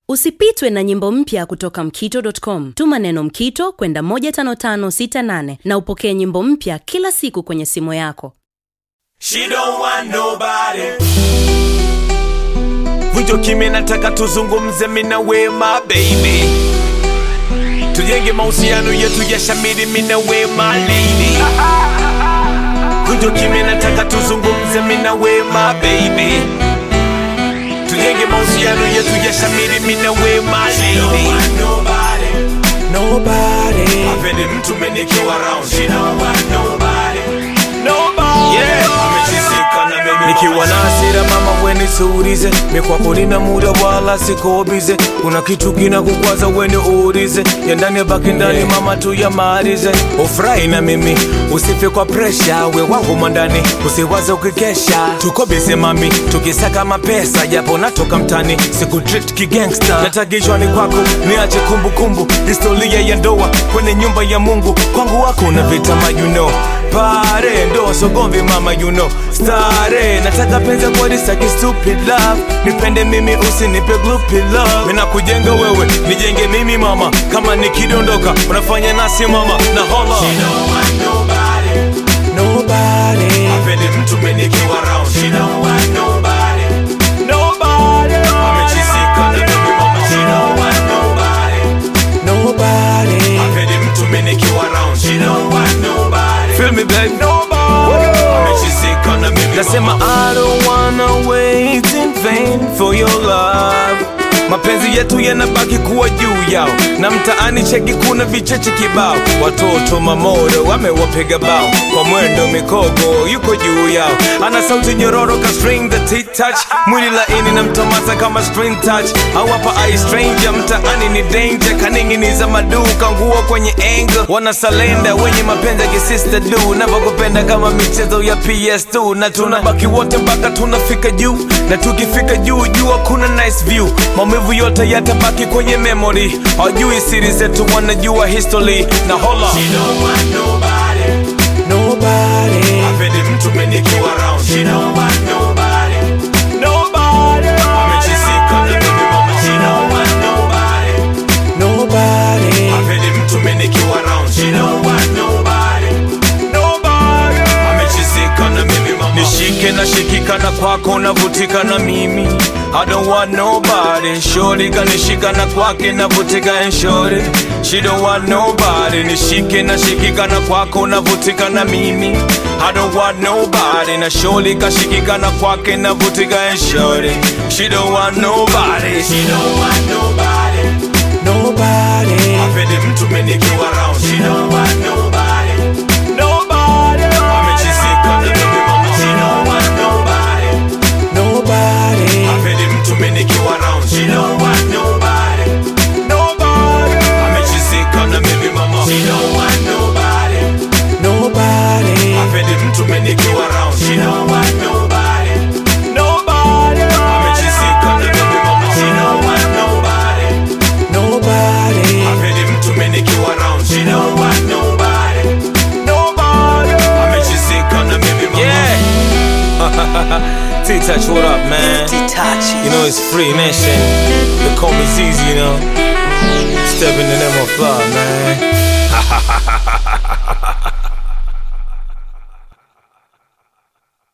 Usipitwe na nyimbo mpya kutoka mkito.com. Tuma neno mkito kwenda 15568 na upokee nyimbo mpya kila siku kwenye simu yako. She don't want nobody. Vunjo kimya, nataka tuzungumze mina we my baby, tujenge mahusiano yetu ya shamiri mina we my lady. Vunjo kimya, nataka tuzungumze mina we my baby, tujenge mahusiano yetu ya shamiri mina we my lady. Nobody, hapendi mtu menikiwa round. She don't want nobody. Nobody. Yeah. Amechizika na mimi nikiwa na hasira mama weni suulize mikwako nina muda wala sikobize kuna kitu kina kukwaza weni uulize ya ndani ya baki ndani mama tu yamalize ufurahi na mimi usife kwa presha we wangu mwandani usiwaze ukikesha tuko bize mami tukisaka mapesa japo natoka mtani siku treat kigangsta natagishwani kwako niache kumbukumbu historia ya ndoa kwenye nyumba ya mungu kwangu wako na vitama you know pare ndo sogomvi mama you know stare nataka penzi kweli saki stupid love nipende mimi usinipe gloopy love mina kujenga wewe nijenge mimi mama kama nikidondoka unafanya nasi mama na hola Nobody. Hapendi mtu menikiwa round. She don't want nobody. Nobody. Amechizika na mimi mama. She don't want nobody. Nobody. Hapendi mtu menikiwa round. She don't want nobody. Feel me baby. Nobody. Amechizika na mimi Nasema I don't wanna wait in vain for your love mapenzi yetu yanabaki kuwa juu yao na mtaani cheki kuna vicheche kibao watoto mamodo wamewapiga bao kwa mwendo mikogo yuko juu yao ana sauti nyororo ka string the tic touch mwili laini na mtomasa kama screen touch au hapa ai stranger mtaani ni danger kaninginiza maduka nguo kwenye angle wana salenda wenye mapenzi ya kisista du navyokupenda kama michezo ya ps2 na tunabaki wote mpaka tunafika juu na tukifika juu jua kuna nice view maumivu yote yatabaki kwenye memory hawajui siri zetu wanajua history na hola Nobody. Hapendi mtu menikiwa round. She don't want nobody. Nobody. Amechizika na mimi mama. She don't want nobody. Nobody. Hapendi mtu menikiwa round. She don't want nobody. Nobody. Amechizika na mimi mama. Nishike na shikika na kwako navutika na mimi I don't want nobody Shorty kanishika na kwake navutika and shorty She don't want nobody Nishike na shikika na kwako navutika na mimi I don't want nobody na shorty kashikika na kwake navutika and shorty She don't want nobody She don't want nobody Nobody Hapendi mtu menikiwa round She don't want nobody Nobody Amechizika na mimi mama She don't want nobody Nobody Hapendi mtu menikiwa round She don't want nobody Nobody Amechizika na mimi mama She don't want nobody Nobody Hapendi mtu menikiwa round She don't want nobody Nobody Amechizika na mimi mama She don't want nobody Nobody Hapendi mtu menikiwa round She don't want nobody Nobody Amechizika na mimi mama Yeah T-Touch, what up, man? You know it's free nation. They call me ZZ, you know. Stepping in them on fly, man.